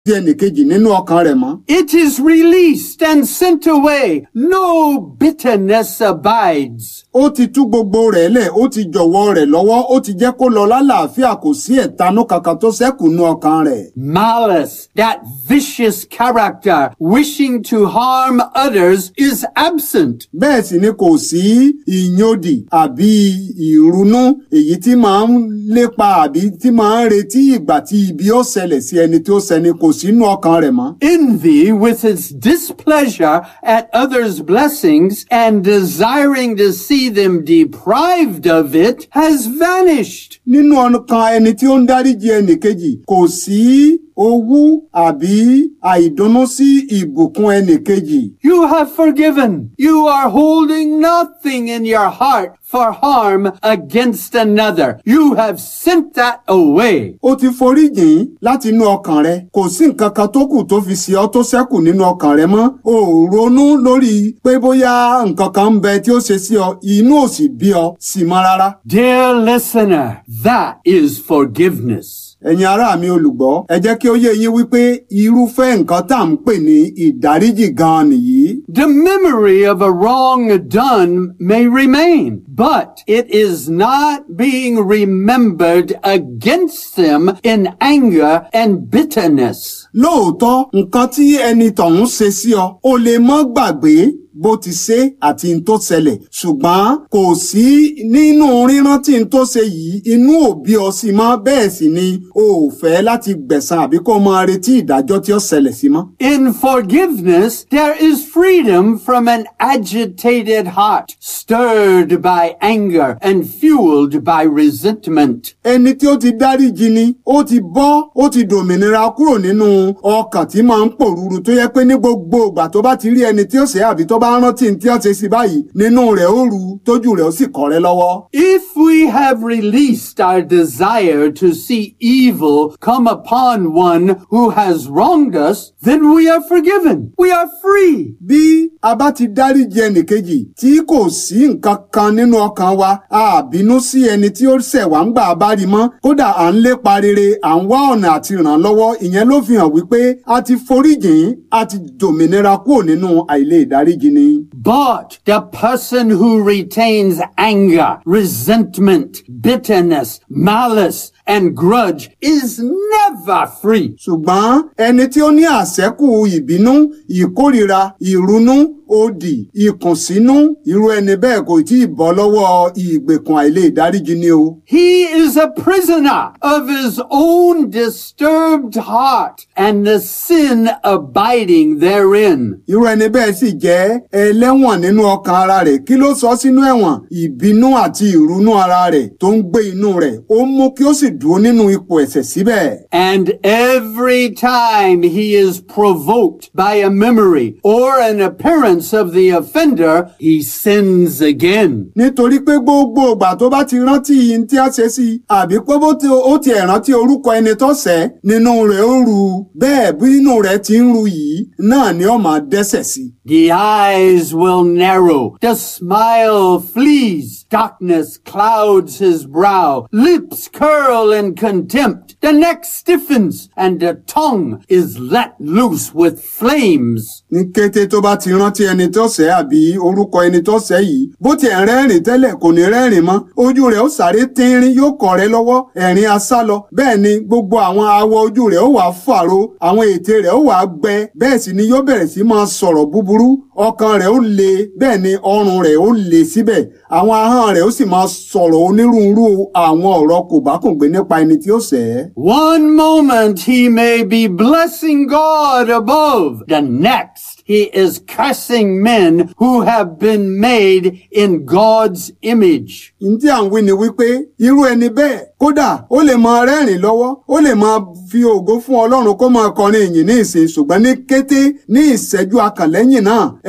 di ẹnìkejì nínú ọkàn rẹ̀ mọ́. It is released and sent away. No bitterness abides. ó ti tú gbogbo rẹ̀ lẹ̀ ó ti jọ̀wọ́ rẹ̀ lọ́wọ́ ó ti jẹ́ kó lọ lálàáfíà kò sí ẹ̀tanú kankan tó ṣẹ́kù nú ọkàn rẹ̀. Malice, that vicious character wishing to harm others, is absent. bẹ́ẹ̀ sì ni kò sí ìyódì àbí ìrunú èyí tí máa ń lépa àbí tí máa ń retí ìgbà tí ibi ó ṣẹlẹ̀ sí ẹni tí ó ṣẹni kò sínú ọkàn rẹ̀ mọ́. Envy, with its displeasure at others' blessings and desiring to see them deprived of it, has vanished. nínú ọkàn ẹni tí ó ń dáríji ẹnìkejì kò sí owú àbí àìdùnnú sí ìbùkún ẹnìkejì. You have forgiven. You are holding nothing in your heart for harm against another. You have sent that away. ó ti foríjìn láti inú ọkàn rẹ kò sí nǹkan kan tó kù tó fi ṣe ọ́ tó ṣẹ́kù nínú ọkàn rẹ mọ́ o ò ronú lórí pé bóyá nǹkan kan ń bẹ tí ó ṣe sí ọ inú ò sì bí ọ sí mọ́ rárá. Dear listener, that is forgiveness. ẹ̀yin ará mi olùgbọ́ ẹ jẹ́ kí ó yé yín wípé irúfẹ́ nǹkan tá à ń pè ní ìdáríjì gan-an nìyí. The memory of a wrong done may remain, but it is not being remembered against them in anger and bitterness. lóòótọ́ nǹkan tí ẹni tọ̀hún ṣe sí ọ o lè mọ́ gbàgbé bó ti ṣe àti n tó ṣẹlẹ̀ ṣùgbọ́n kò sí nínú rírántí n tó ṣe yìí inú òbí ọ sí mọ́ bẹ́ẹ̀ sì ni o ò fẹ́ láti gbẹ̀san àbí kó máa retí ìdájọ́ tí ó ṣẹlẹ̀ sí mọ́. In forgiveness, there is freedom from an agitated heart, stirred by anger and fueled by resentment. ẹni tí ó ti dáríjì ni ó ti bọ́ ó ti dòmìnira kúrò nínú ọkàn tí máa ń pòrúurú tó yẹ pé ní gbogbo ìgbà tó bá ti rí ẹni tí ó ṣe àbí tó bá rántí ní tí ó ṣe sí báyìí nínú rẹ̀ ó ru tójú rẹ̀ ó sì kọ̀rẹ́ lọ́wọ́. If we have released our desire to see evil come upon one who has wronged us, then we are forgiven. We are free. bí a bá ti dáríjì ẹnìkejì tí kò sí nǹkan kan nínú ọkàn wa a bínú sí ẹni tí ó ṣẹ̀ wá ń gbà bá rí mọ́ kódà à ń lépa rere à ń wá ọ̀nà àti ràn lọ́wọ́ ìyẹn ló fi hàn wípé a ti foríjìn a ti dòmìnira kúrò nínú àìlè ìdáríjì ni. But the person who retains anger, resentment, bitterness, malice, and grudge is never free. ṣùgbọ́n ẹni tí ó ní àṣẹ́kù ìbínú ìkórìíra ìrunú òdì ìkùnsínú irú ẹni bẹ́ẹ̀ kò tí ì bọ́ lọ́wọ́ ìgbèkùn àìlè ìdáríjì ni o. He is a prisoner of his own disturbed heart and the sin abiding therein. irú ẹni bẹ́ẹ̀ sì jẹ́ ẹlẹ́wọ̀n nínú ọkàn ara rẹ̀ kí ló sọ sínú ẹ̀wọ̀n ìbínú àti ìrunú ara rẹ̀ tó ń gbé inú rẹ̀ ó mú kí ó sì dúró nínú ipò ẹ̀ṣẹ̀ síbẹ̀. And every time he is provoked by a memory or an appearance of the offender, he sins again. nítorí pé gbogbo ìgbà tó bá ti rántí ihun tí a ṣe sí i àbí pé bó ti ó ti ẹ̀ rántí orúkọ ẹni tó ṣẹ̀ nínú rẹ̀ ó ru bẹ́ẹ̀ bí inú rẹ̀ ti ń ru yìí náà ni ó máa dẹ́ṣẹ̀ sí. The eyes will narrow, the smile flees, darkness clouds his brow, lips curl in contempt, the neck stiffens, and the tongue is let loose with flames. ní kété tó bá ti rántí ẹni tó ṣẹ̀ àbí orúkọ ẹni tó ṣẹ̀ yìí bó ti ẹ̀ rẹ́rìn tẹ́lẹ̀ kò ní rẹ́rìn mọ́ ojú rẹ̀ ó sáré tínrín yóò kọ̀ rẹ́ lọ́wọ́ ẹ̀rín asálọ bẹ́ẹ̀ ni gbogbo àwọn awọ ojú rẹ̀ ó wà fàró àwọn ètè rẹ̀ ó wà gbẹ bẹ́ẹ̀ sì ni yóò bẹ̀rẹ̀ sí máa sọ̀rọ̀ búburú ọkàn rẹ̀ ó le bẹ́ẹ̀ ni ọrùn rẹ̀ ó le síbẹ̀ àwọn ahọ́n rẹ̀ ó sì máa sọ̀rọ̀ onírúurú àwọn ọ̀rọ̀ kòbákùngbé nípa ẹni tí ó ṣẹ̀ ẹ́. One moment he may be blessing God above, the next he is cursing men who have been made in God's image. ntí à ń wí ni wípé irú ẹni bẹ́ẹ̀ kódà ó lè máa rẹ́rìn lọ́wọ́ ó lè máa fi ògo fún ọlọ́run kó máa kọrin ìyìn ní ìsìn ṣùgbọ́n ní kété ní ìṣẹ́jú akànlẹ́yìn náà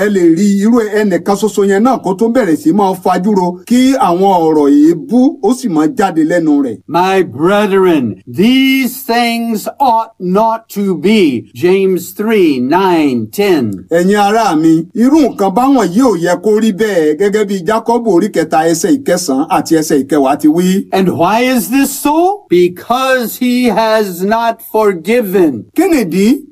ẹ lè rí irú ẹnìkan ṣoṣo yẹn náà kó tó bẹ̀rẹ̀ sí máa fajúro kí àwọn ọ̀rọ̀ èébú ó sì máa jáde lẹ́nu rẹ̀. My brethren, these things ought not to be. James 3, 9, 10. ẹ̀yin ará mi irú nǹkan báwọn yìí ò yẹ kó rí bẹ́ẹ̀ gẹ́gẹ́ bí Jákọ́bù orí kẹta ẹsẹ̀ ìkẹsàn-án àti ẹsẹ̀ ìkẹwàá ti wí. And why is this so? Because he has not forgiven. kí nìdí